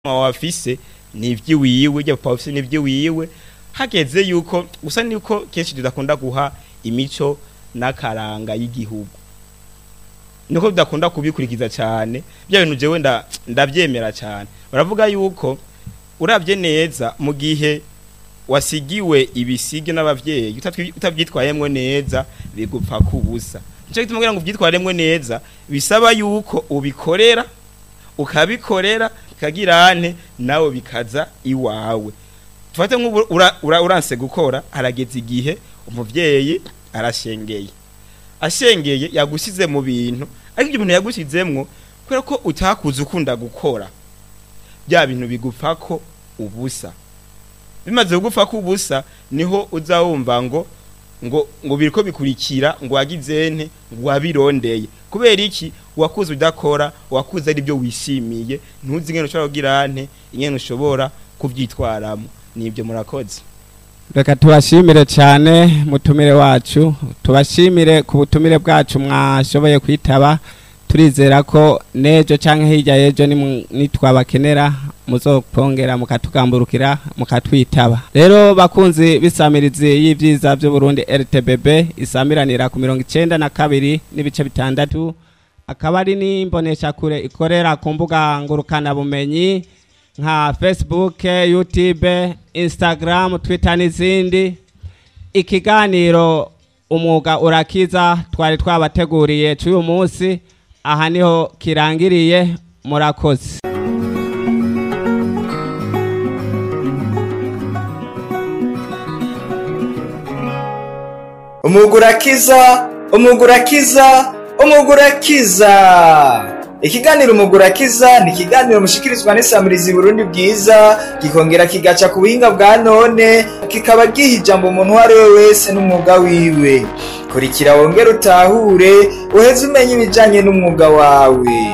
wawe afise ni ivy'iwiwe ibyo papa afise ni ivy'iwiwe hageze yuko gusa niko kenshi tudakunda guha imico n'akaranga y'igihugu niko tudakunda kubikurikiza cyane bya bintu jewe nda ndavyemera cyane baravuga yuko uravye neza mu gihe wasigiwe ibisige n'abavyeyi utatwi- utavyitwayemwo neza bigupfa kubusa nico gituma kugira ngo uvyitwaremwo neza bisaba yuko ubikorera ukabikorera kagirane nawe bikaza iwawe tufate nk'ubu ura- ura- uranse gukora harageze igihe umuvyeyi arashengeye ashengeye yagusize mu bintu ariko ibyo bintu yagusizemwo kubera ko utakuze ukunda gukora bya bintu bigupfako ubusa bimaze kugupfako ubusa niho uza wumva ngo ngo ngo biriko bikurikira ngo wagizente ngo wabirondeye kubera iki wakuze udakora wakuze ari byo wishimiye ntuzi ingene ushobora kugira nte ingene ushobora kuvyitwaramo nibyo murakoze reka tubashimire cyane mutumire wacu tubashimire ku butumire bwacu mwashoboye kwitaba turizera ko n'ejo cyangwa hirya y'ejo nimu- nitwabakenera muzopongera mukatugamburukira mukatwitaba rero bakunzi b'isamirizi y'ibyiza by'uburundi rtbb isamiranira ku mirongo icenda na kabiri n'ibice bitandatu akaba ari n'imboneshakure ikorera ku mbuga ngurukanabumenyi nka facebook youtube instagram twitter n'izindi ikiganiro umwuga urakiza twari twabateguriye cy'uyu munsi aha niho kirangiriye murakoze umugurakiza umugurakiza umugurakiza ikiganiro umugurakiza ni ikiganiro mushikirizwa n'isamirizi burundi bwiza gikongera kigaca ku buhinga bwa none kikaba giha ijambo umuntu uwo ari we wese n'umwuga wiwe kurikira wongere utahure uheze umenye ibijanye n'umwuga wawe